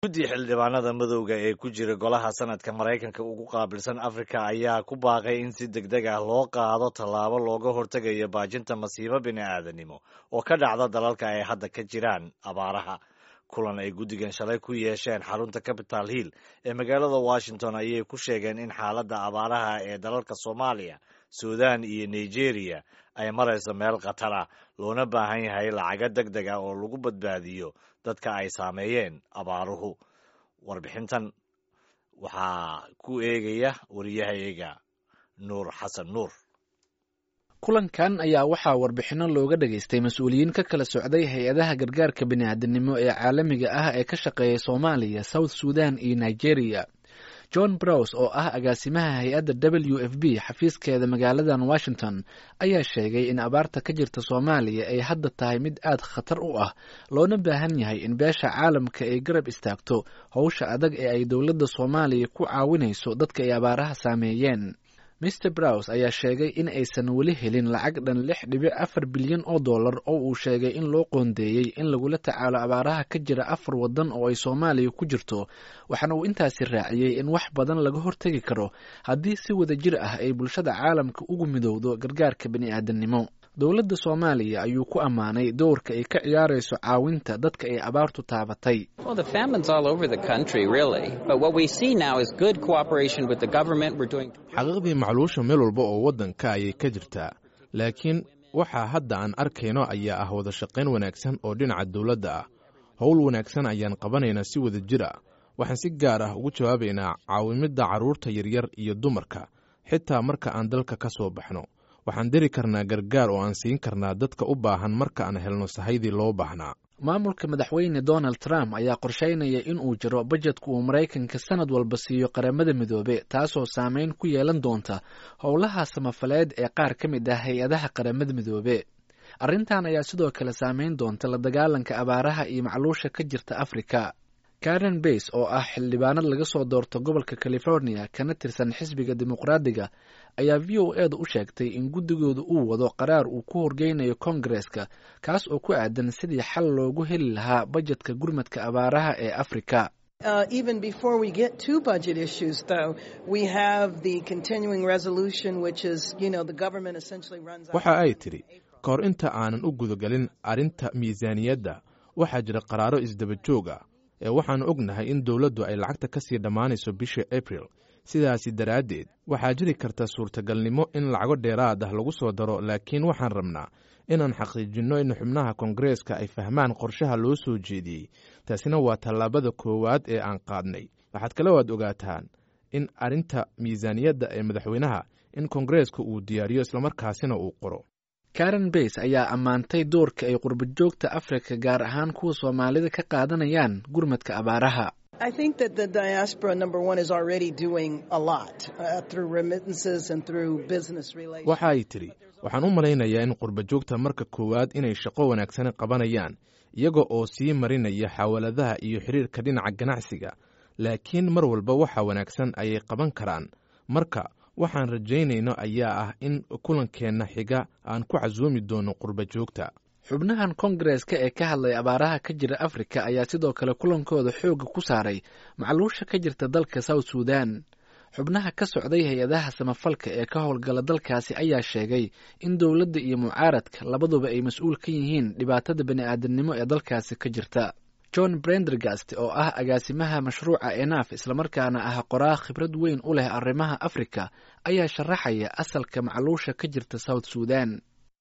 guddi xildhibaanada madowga ee ku jira golaha sanadka maraykanka ugu qaabilsan afrika ayaa ku baaqay in si deg deg ah loo qaado tallaabo looga hortegayo baajinta masiibo bini'aadanimo oo ka dhacda dalalka ay hadda ka jiraan abaaraha kulan ay guddigan shalay ku yeesheen xarunta capital hill ee magaalada washington ayay ku sheegeen in xaaladda abaaraha ee dalalka soomaaliya suudan iyo nigeria ay marayso meel khatara loona baahan yahay lacago deg deg ah oo lagu badbaadiyo dadka ay saameeyeen abaaruhu warbixintan waxaa ku eegaya wariyahayaga nuur xasan nuur kulankan ayaa waxaa warbixinno looga dhageystay mas-uuliyiin ka kala socday hay-adaha gargaarka bini'aadanimo ee caalamiga ah ee ka shaqeeya soomaaliya south sudan iyo nigeria john brows oo ah agaasimaha hay-adda w f b xafiiskeeda magaaladan washington ayaa sheegay in abaarta ka jirta soomaaliya ay hadda tahay mid aad khatar u ah loona baahan yahay in beesha caalamka ay garab istaagto howsha adag ee ay dowladda soomaaliya ku caawinayso dadka ay abaaraha saameeyeen mr brows ayaa sheegay in aysan weli helin lacag dhan lix dhibic afar bilyan oo dollar oo uu sheegay in loo qoondeeyey in lagula tacaalo abaaraha ka jira afar waddan oo ay soomaaliya ku jirto waxaana uu intaasi raaciyey in wax badan laga hortegi karo haddii si wada jir ah ay bulshada caalamka ugu midowdo gargaarka bini'aadanimo dowladda soomaaliya ayuu ku ammaanay dowrka ay ka ciyaarayso caawinta dadka ay abaartu taabatay xaqiiqdii macluusha meel walba oo waddanka ayay ka jirtaa laakiin waxaa hadda aan arkayno ayaa ah wada shaqayn wanaagsan oo dhinaca dowladda ah howl wanaagsan ayaan qabanaynaa si wada jir ah waxaan si gaar ah ugu jawaabaynaa caawimidda carruurta yaryar iyo dumarka xitaa marka aan dalka ka soo baxno waxaan diri karnaa gargaar oo aan siin karnaa dadka u baahan marka aan helno sahaydii loo baahnaa maamulka madaxweyne donald trump ayaa qorsheynaya in uu jiro bajedka uu maraykanka sanad walba siiyo qaramada midoobe taasoo saameyn ku yeelan doonta howlaha samafaleed ee qaar ka mid ah hay-adaha qaramada midoobe arrintan ayaa sidoo kale saameyn doonta la dagaalanka abaaraha iyo macluusha ka jirta afrika karen bays oo ah xildhibaanad laga soo doorto gobolka california kana tirsan xisbiga dimuqraadiga ayaa v o eeda u sheegtay in guddigooda uu wado qaraar uu ku horgeynayo kongareska kaas oo ku aadan sidii xal loogu heli lahaa bajetka gurmadka abaaraha ee afrika waxa ay tidhi ka hor inta aanan u gudagelin arrinta miisaaniyadda waxaa jira qaraaro isdaba joog ah ee waxaannu ognahay in dowladdu ay lacagta ka sii dhammaanayso bisha abril sidaasi daraaddeed waxaa jiri karta suurtagalnimo in lacago dheeraad ah lagu soo daro laakiin waxaan rabnaa inaan xaqiijinno in xubnaha kongareeska ay fahmaan qorshaha loo soo jeediyey taasina waa tallaabada koowaad ee aan qaadnay waxaad kale waad ogaataan in arrinta miisaaniyadda ee madaxweynaha in kongareeska uu diyaariyo islamarkaasina uu qoro karen bays ayaa ammaantay doorka ay qurbajoogta afrika gaar ahaan kuwa soomaalida ka qaadanayaan gurmadka abaaraha waxa ay tidhi waxaan u malaynayaa in qurbajoogta marka koowaad inay shaqo wanaagsan qabanayaan iyaga oo sii marinaya xawaladaha iyo xiriirka dhinaca ganacsiga laakiin mar walba waxa wanaagsan ayay qaban karaan marka waxaan rajaynayno ayaa ah in kulankeenna xiga aan ku casuumi doono qurba joogta xubnahan kongareska ee ka hadlay abaaraha ka jira afrika ayaa sidoo kale kulankooda xoogga ku saaray macluusha ka jirta dalka south sudan xubnaha ka socday hay-adaha samafalka ee ka howlgala dalkaasi ayaa sheegay in dowladda iyo mucaaradka labaduba ay mas-uul ka yihiin dhibaatada bani'aadanimo ee dalkaasi ka jirta john brendergast oo ah agaasimaha mashruuca enaf islamarkaana ah qoraa khibrad weyn u leh arrimaha afrika ayaa sharaxaya asalka macluusha ka jirta south sudan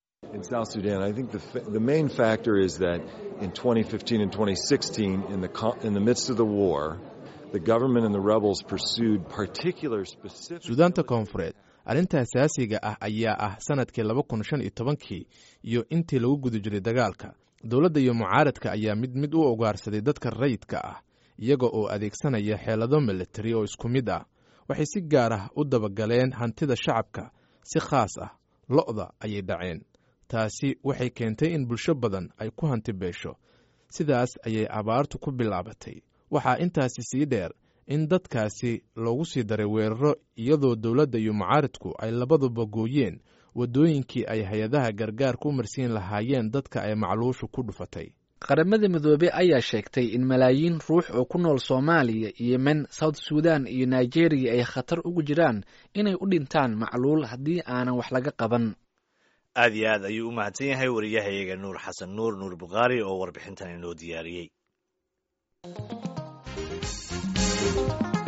suudaanta koonfureed arrinta asaasiga ah ayaa ah sanadkii laba kun shan iyo tobankii iyo intii lagu guda jiray dagaalka dowladda iyo mucaaradka ayaa mid mid u ogaarsaday dadka rayidka ah iyaga oo adeegsanaya xeelado militari oo isku mid ah waxay si gaar ah u dabagaleen hantida shacabka si khaas ah lo'da ayay dhaceen taasi waxay keentay in bulsho badan ay ku hanti beesho sidaas ayay abaartu ku bilaabatay waxaa intaasi sii dheer in dadkaasi loogu sii daray weeraro iyadoo dowladda iyo mucaaradku ay labaduba gooyeen waddooyinkii ay hay-adaha gargaarka u marsiin lahaayeen dadka ay macluushu ku dhufatay qaramada midoobey ayaa sheegtay in malaayiin ruux oo ku nool soomaaliya yemen south sudan iyo nigeria ay khatar ugu jiraan inay u dhintaan macluul haddii aanan wax laga qaban aad iyo aad ayuu u mahadsan yahay wariyahayaga nuur xasan nuur nuur bukhaari oo warbixintan inoo diyaariyey